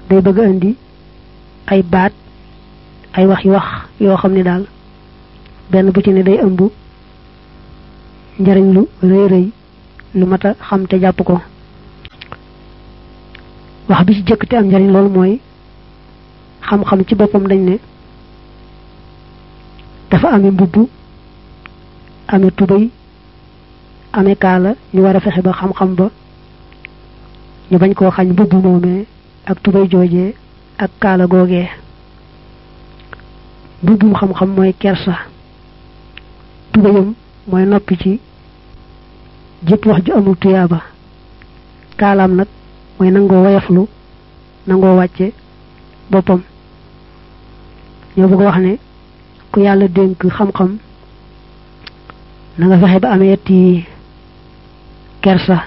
day bëgg a indi ay baat ay wax yu wax yoo xam ne daal benn bu ci ne day ëmb njariñ lu rëy rëy lu mat a xam te jàpp ko wax bi ci jëkk te am njariñ loolu mooy xam-xam ci boppam dañ ne dafa amee mbubb amee tubéy amee kaala ñu war a fexe ba xam-xam ba ñu bañ koo xañ mbubb moomee ak tubéy joojee ak kaala googee mbubbum xam-xam mooy kersa tubéyam mooy noppi ci jëpp wax ju amul tuyaaba kaalaam nag mooy nangoo woyaflu nangoo wàcce boppam ñoo bëgg wax ne ku yàlla dénk xam-xam na nga fexe ba amee yetti kersa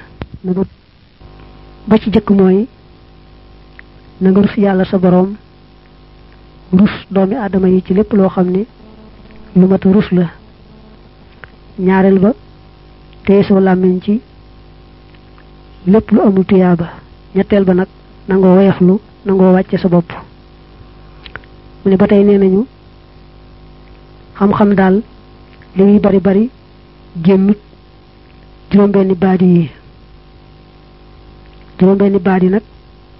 ba ci jëkk mooy na nga rus yàlla sa boroom rus doomi aadama yi ci lépp loo xam ne lu mat a rus la ñaareel ba téye soo làmmiñ ci lépp lu amul tuyaaba ñetteel ba nag nangoo woyaflu nangoo wàcce sa bopp mu ne ba tey nee nañu xam-xam daal li muy bari bari génnut juróom-benni baadi yi juróom-benni baadi nag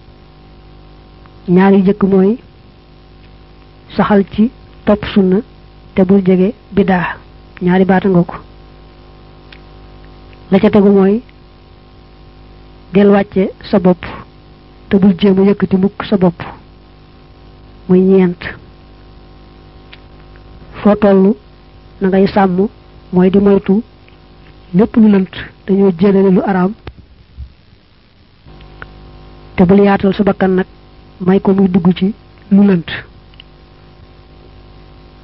ñaar yu jëkk mooy saxal ci topp sunna te bul jege biddaa ñaari baata nga ko la ca tegu mooy del wàcce sa bopp te bul jéem a yëkkati mukk sa bopp muy ñeent foo toll na ngay sàmm mooy di moytu lépp lu lënt dañoo jëlale lu araam te bul yaatal sa bakkan nag may ko muy dugg ci lu lënt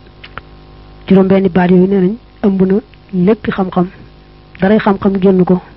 juróom benni baat yooyu nee nañ ëmb na lépp xam-xam daray xam-xam génn ko